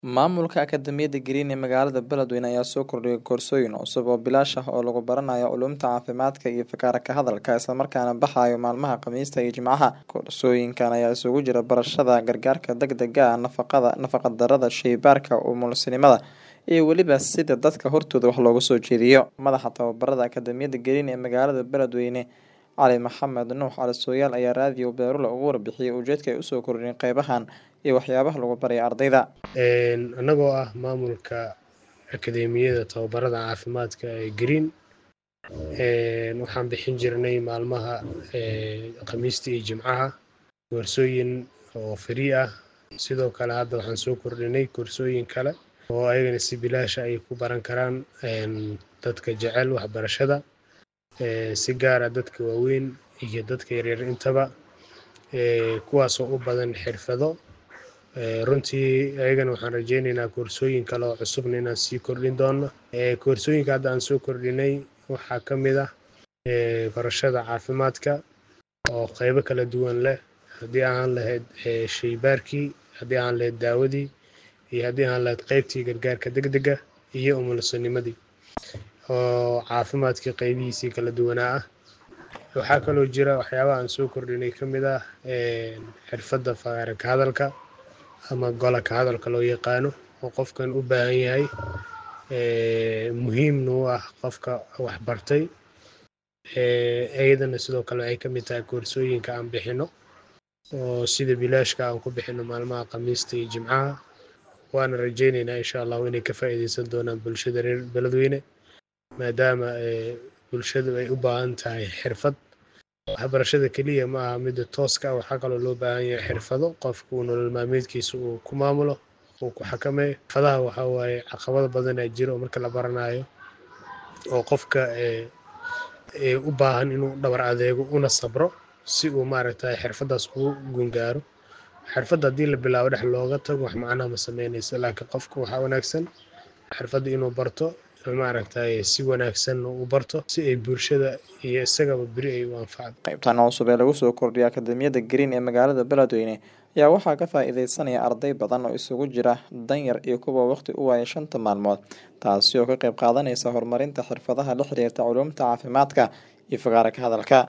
Maamulka Akadeemiyadda Green ee magaalada Beledweyne ayaa soo kordhiyay koorsooyin cusub oo bilaash ah oo lagu baranayo culuumta caafimaadka iyo fakara ka hadalka isla markaana baxayo maalmaha Khamiista iyo Jimcaha. Koorsooyinkan ayaa isugu jira barashada gargaarka degdega ah, nafaqada, nafaqa-darrada, shaybaarka, umulisinimada, iyo weliba sida dadka hortooda wax looga soo jeediyo. Madaxa tababarada Akadeemiyadda Green ee magaalada Beledweyne, Cali Maxamed Nuux Cali Sooyaal ayaa raadiyo Beerula uga warbixiyay ujeedka ay u soo kordhiyeen qeybahan iyo waxyaabaha lagu barayo ardayda. annagoo ah maamulka akadeemiyada tababarada caafimaadka ee green waxaan bixin jirnay maalmaha khamiista iyo jimcaha koorsooyin oo free ah sidoo kale hadda waxaan soo kordhinay koorsooyin kale oo ayagana si bilaasha ay ku baran karaan dadka jecel waxbarashada si gaara dadka waaweyn iyo dadka yaryar intaba kuwaasoo u badan xirfado runtii ayagana waxaan rajeyneynaa koorsooyin kale oo cusubna inaan sii kordhin doono koorsooyinka hadda aan soo kordhinay waxaa ka mid ah barashada caafimaadka oo qeybo kala duwan leh haddii aan lahayd shaybaarkii haddii aan lahayd daawadii iyo haddii aan lahayd qeybtii gargaarka degdega iyo umulisanimadii oo caafimaadkii qeybihiisii kala duwanaa ah waxaa kaloo jira waxyaabaha aan soo kordhinay ka mid ah xirfadda faqaara ka hadalka ama gola ka hadalka loo yaqaano oo qofkan u baahan yahay muhiimna u ah qofka waxbartay iyadana sidoo kale waxay ka mid tahay koorsooyinka aan bixino oo sida bilaashka aan ku bixino maalmaha khamiista iyo jimcaha waana rajeyneynaa insha allahu inay ka faa'iideysan doonaan bulshada reer beledweyne maadaama bulshadu ay u baahan tahay xirfad waxbarashada keliya ma aha midda tooska ah waxaa kaloo loo baahan yahay xirfado qofku uu nolol maalmeedkiisa uu ku maamulo uu ku xakameeyo xirfadaha waxaa waaye caqabado badanaa jira oo marka la baranayo oo qofka u baahan inuu dhabar adeego una sabro si uu maaragtay xirfadaas ugu gungaaro xirfadda haddii la bilaabo dhex looga tago wax macnaha ma sameynayso laakiin qofka waxaa wanaagsan xirfadda inuu barto maaragtay si wanaagsan u barto si ay bulshada iyo isagaba beri ay u anfacdo qaybtan cusub ee lagu soo kordhiyay akadeemiyadda green ee magaalada beledweyne ayaa waxaa ka faa-iideysanaya arday badan oo isugu jira danyar iyo kuwa waqti u waaya shanta maalmood taasi oo ka qayb qaadanaysa horumarinta xirfadaha la xiriirta culuumta caafimaadka iyo fagaara ka hadalka